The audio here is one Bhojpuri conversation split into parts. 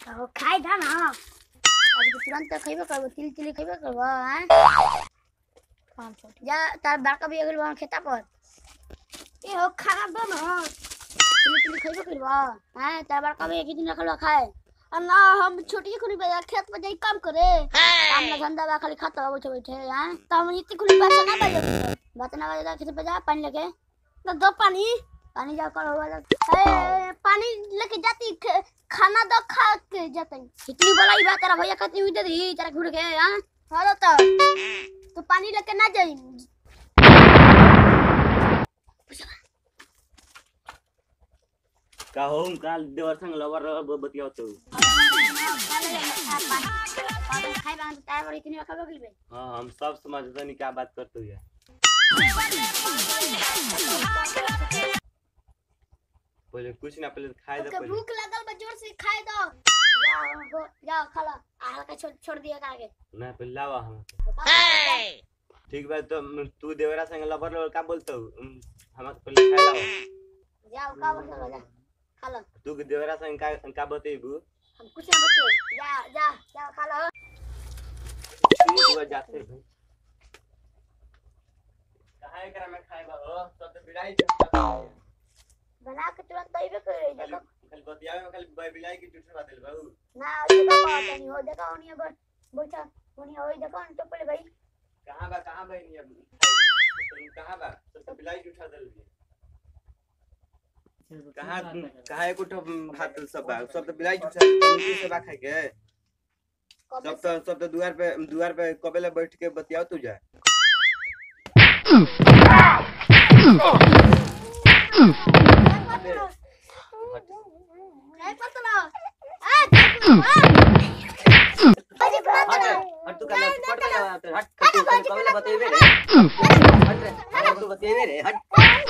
ओ खाई था ना अभी तो तुरंत खइबे करबो तिल तिल खइबे करबो हैं पाँच सौ जा तार बड़का भी अगल वहाँ खेता पर ए हो खाना दो ना तिल तिल खइबे करबो हैं तार बड़का भी एक ही दिन रखल बा खाए और ना हम छोटी खुली बजा खेत में जाई काम करे काम ना धंधा बा खाली खाता हो बैठे बैठे हैं तो हम इतनी खुली बात ना बजे बात ना बजे खेत पे जा पानी लेके तो दो पानी पानी जा कर हुआ ए, पानी लेके जाती ख- खाना दो खा के जाती इतनी बड़ा बात तेरा भैया कहती हुई दे दी तेरा घूर के हां हां तो तो पानी लेके ना जाई का हो काल देवर संग लवर बतियाओ तो पानी खाई बांध तार बड़ी इतनी रखा बगल में हाँ हम सब समझते नहीं क्या बात करते हुए पहले कुछ ना पहले खाए दो ओके पहले भूख लगल बा जोर से खाए दो जाओ हो जाओ खा लो आ का छोड़ छोड़ दिया करके ना पहले लावा हम ठीक बात तो म, तू देवरा संग लवर लवर का बोलते हो हम पहले खाए लावा जाओ का बोल जा खा लो तू के देवरा संग का का बतेबू हम कुछ ना बते जा जा जाओ खा लो ठीक बा जाते भाई कहाँ एकरा में खाए बा हो सब तो बिलाई चलता बना के तुरंत तैबे कर रही खाली देखो खाली बतियावे में खाली ब- बिलाई की टूट बात बाबू ना ये तो बात नहीं हो देखो उन्हीं पर बैठा उन्हीं होई देखो तो पहले भाई कहाँ बा कहाँ बा नहीं अब तुम कहाँ बा सब तो बिलाई की उठा दल कहाँ कहाँ एक उठो भात सब बा सब तो बिलाई की उठा दल तुम से बा खाए के कब सब तो सब तो दुआर पे दुआर पे कबेला बैठ के बतियाओ तू जा नहीं पता आ अरे बात हट ना हट तू कल फट के जा हट हट तू कबेला बतेबे रे हट रे हट तू बतेबे रे हट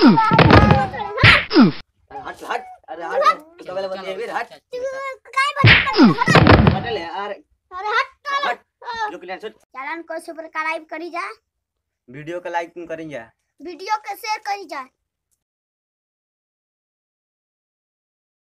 हट हट अरे हट तू कबेला बतेबे रे हट काय बता हट ले अरे अरे हट हट रुक ले छोड़ चलन को सब्सक्राइब करी जा वीडियो को लाइक करें जा वीडियो के शेयर करी जा